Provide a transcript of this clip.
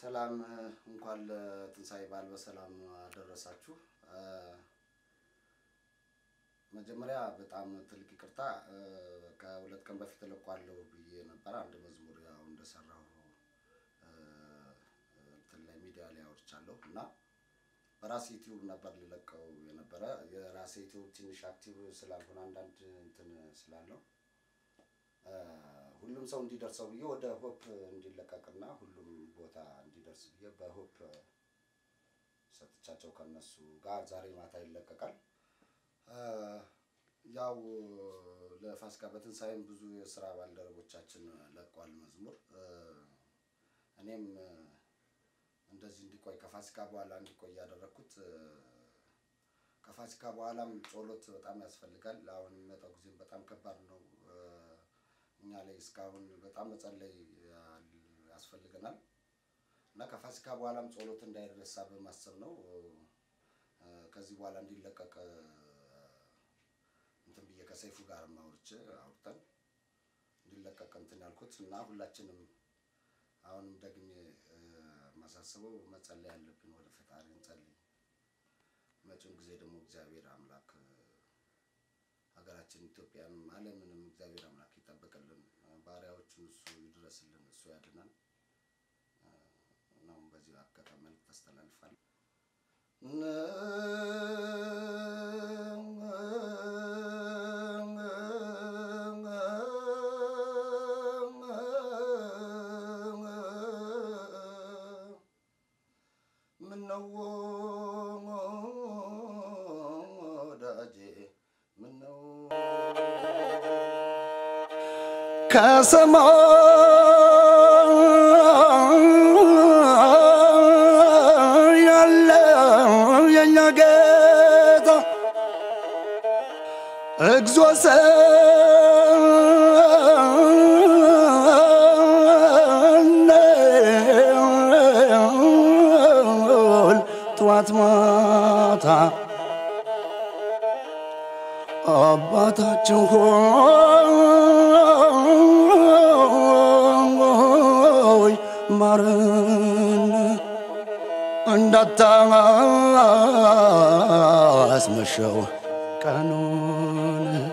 ሰላም እንኳን ለትንሣኤ በዓል በሰላም አደረሳችሁ። መጀመሪያ በጣም ትልቅ ይቅርታ ከሁለት ቀን በፊት እለቋለሁ ብዬ ነበር። አንድ መዝሙር ያው እንደሰራሁ እንትን ላይ ሚዲያ ላይ አውርቻለሁ እና በራሴ ዩቲዩብ ነበር ልለቀው የነበረ የራሴ ዩቲዩብ ትንሽ አክቲቭ ስላልሆነ አንዳንድ እንትን ስላለው ሁሉም ሰው እንዲደርሰው ብዬ ወደ ሆፕ እንዲለቀቅና ሁሉም ቦታ እንዲደርስ ብዬ በሆፕ ሰጥቻቸው ከነሱ ጋር ዛሬ ማታ ይለቀቃል። ያው ለፋሲካ በትንሣኤም ብዙ የስራ ባልደረቦቻችን ለቋል መዝሙር። እኔም እንደዚህ እንዲቆይ ከፋሲካ በኋላ እንዲቆይ ያደረግኩት ከፋሲካ በኋላም ጸሎት በጣም ያስፈልጋል። አሁን የሚመጣው ጊዜም በጣም ከባድ ነው። እኛ ላይ እስካሁን በጣም መጸለይ ያስፈልገናል እና ከፋሲካ በኋላም ጸሎት እንዳይረሳ በማሰብ ነው ከዚህ በኋላ እንዲለቀቅ እንትን ብዬ ከሰይፉ ጋር አውርቼ አውርተን እንዲለቀቅ እንትን ያልኩት እና ሁላችንም አሁንም ደግሜ ማሳስበው መጸለይ ያለብን ወደ ፈጣሪ እንጸልይ። መጪውን ጊዜ ደግሞ እግዚአብሔር አምላክ ሀገራችን ኢትዮጵያንም ዓለምንም እግዚአብሔር አምላክ ይጠብቅልን፣ ባሪያዎቹን እሱ ይድረስልን፣ እሱ ያድናል ነው። በዚህ አጋጣሚ መልዕክት አስተላልፋለሁ። ምነው ወዳጄ ምነው ከሰማይ ያለው የኛ ጌታ እግዚኦ ሰንል ጠዋት ማታ አባታችን ሆይ ማረን እንዳታስመሸው ቀኑን